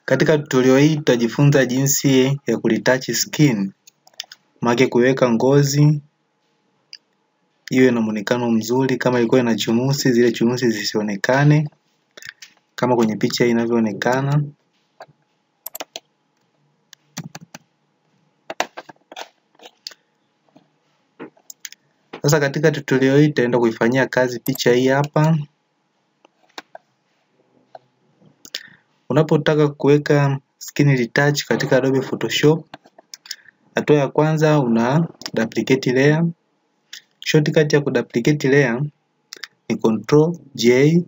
Katika tutorial hii tutajifunza jinsi ya kulitouch skin, maana kuweka ngozi iwe na muonekano mzuri. Kama ilikuwa ina chunusi, zile chunusi zisionekane kama kwenye picha inavyoonekana. Sasa katika tutorial hii tutaenda kuifanyia kazi picha hii hapa. Unapotaka kuweka skin retouch katika Adobe Photoshop, hatua ya kwanza una duplicate layer. Shortcut ya kuduplicate layer ni Control J,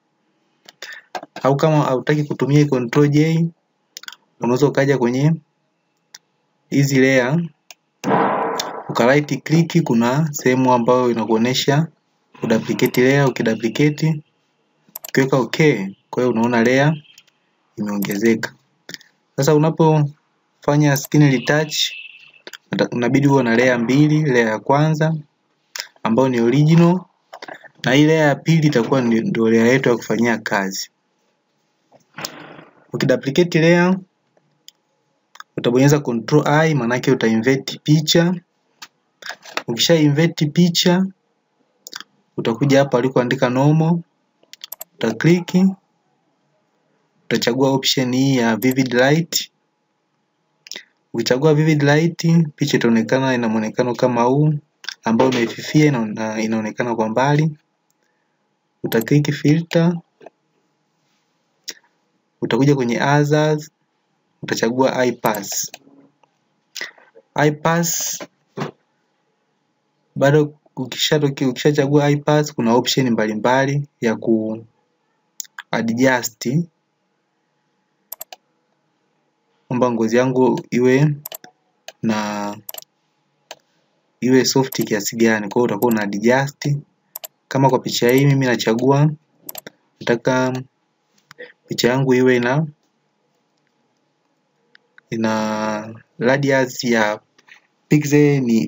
au kama hautaki kutumia Control J unaweza ukaja kwenye hizi layer uka right click, kuna sehemu ambayo inakuonesha kuduplicate layer. Ukiduplicate ukiweka okay, kwa hiyo unaona layer imeongezeka. Sasa unapofanya skin retouch unabidi uwe na layer mbili, layer ya kwanza ambayo ni original na hii layer ya pili itakuwa ndio layer yetu ya kufanyia kazi. Ukiduplicate layer utabonyeza control I, maana yake uta invert picha. Ukisha invert picha utakuja hapa alikoandika normal, uta click utachagua option hii ya vivid light. Ukichagua vivid light, picha itaonekana ina muonekano kama huu ambao imefifia, ina, inaonekana kwa mbali. Uta click filter, utakuja kwenye others, utachagua iPass. iPass bado ukishachagua ukisha iPass, kuna option mbalimbali mbali ya ku adjust kwamba ngozi yangu iwe na iwe soft kiasi gani. Kwa hiyo utakuwa una adjust. Kama kwa picha hii mimi nachagua nataka picha yangu iwe na ina radius ya pixel ni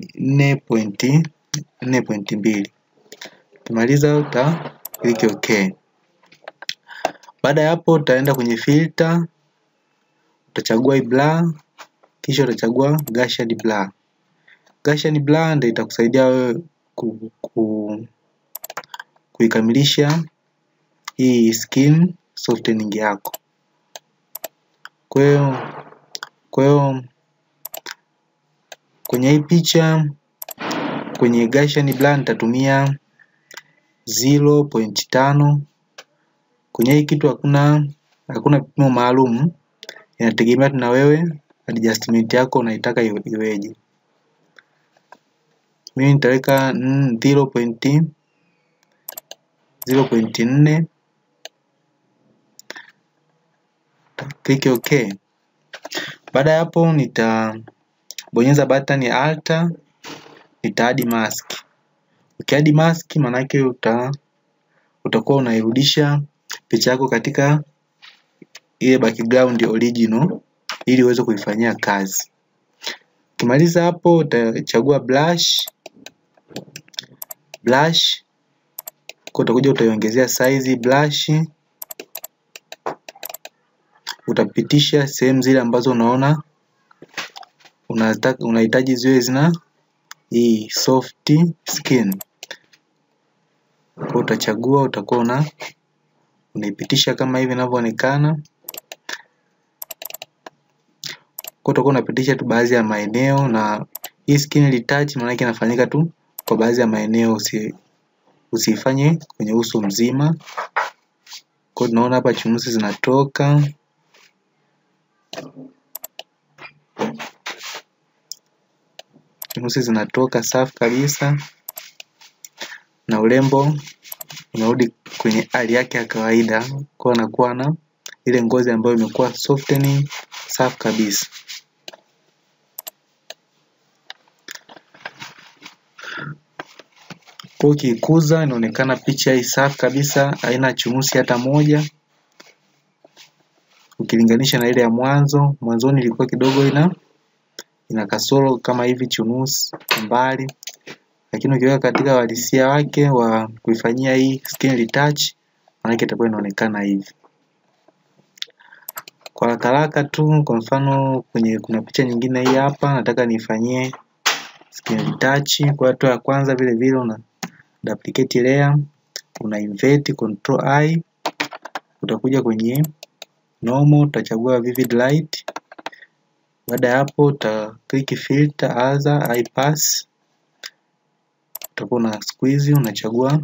4.4.2. Ukimaliza uta click okay. Baada ya hapo utaenda kwenye filter utachagua hii blur, kisha utachagua Gaussian blur. Gaussian blur ndio itakusaidia wewe ku, ku, kuikamilisha hii skin softening yako. Kwa hiyo kwa hiyo kwenye hii picha kwenye Gaussian blur nitatumia 0.5. Kwenye hii kitu hakuna hakuna kipimo maalum inategemea na wewe adjustment yako unaitaka iweje. Mimi nitaweka 0.0.4 click OK. Baada ya hapo nitabonyeza button ya alt, nita add mask. Ukiadi mask maana yake uta utakuwa unairudisha picha yako katika ile background original ili uweze kuifanyia kazi. Ukimaliza hapo utachagua brush brush kwa utakuja utaiongezea size brush, utapitisha sehemu zile ambazo unaona unataka unahitaji ziwe zina hii soft skin. Kwa utachagua utakuwa una unaipitisha kama hivi inavyoonekana. Kwa utakuwa unapitisha tu baadhi ya maeneo, na hii skin retouch maana yake inafanyika tu kwa baadhi ya maeneo, usi usifanye kwenye uso mzima. Kwa tunaona hapa chunusi zinatoka chunusi zinatoka safi kabisa, na urembo unarudi kwenye hali yake ya kawaida, kwa anakuwa na ile ngozi ambayo imekuwa softening safi kabisa. Kwa ukiikuza inaonekana picha hii safi kabisa, haina chunusi hata moja, ukilinganisha na ile ya mwanzo. Mwanzoni ilikuwa kidogo ina ina kasoro kama hivi chunusi mbali, lakini ukiweka katika uhalisia wake wa kuifanyia hii skin retouch, maanake itakuwa inaonekana hivi. Kwa haraka haraka tu, kwa mfano kwenye kuna picha nyingine hii hapa, nataka nifanyie skin retouch. Kwa hatua ya kwanza vile vile una duplicate layer, una invert control I, utakuja kwenye normal, utachagua vivid light. Baada ya hapo uta click filter other eye pass, utakuwa una squeeze, unachagua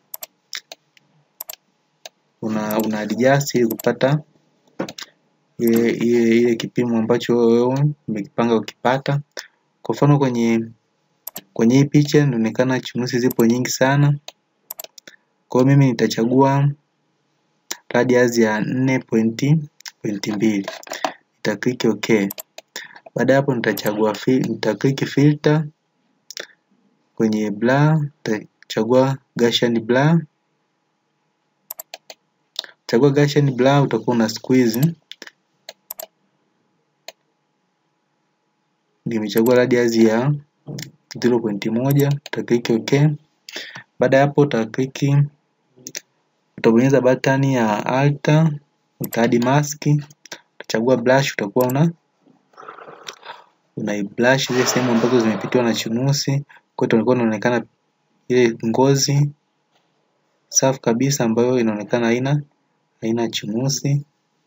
una, una adjust ili kupata ile ile ile kipimo ambacho wewe umekipanga ukipata. Kwa mfano kwenye kwenye hii picha inaonekana chunusi zipo nyingi sana, kwa hiyo mimi nitachagua radius ya nne pointi pointi mbili nita click OK. Baada ya hapo nitachagua nita click filter kwenye blur, nitachagua Gaussian blur. Chagua Gaussian blur, utakuwa una squeeze. Nimechagua radius ya 0.1, uta click OK. Baada ya hapo uta click utabonyeza button ya alt, uta add mask, utachagua brush, utakuwa una una brush zile sehemu ambazo zimepitiwa na chunusi, kwa hiyo itakuwa inaonekana ile ngozi safi kabisa ambayo inaonekana haina haina chunusi.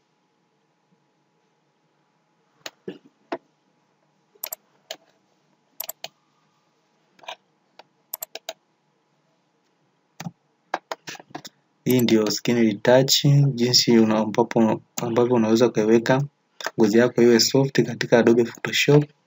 Hii ndio skin retouch, jinsi una ambapo ambavyo unaweza ukaiweka ngozi yako iwe soft katika Adobe Photoshop.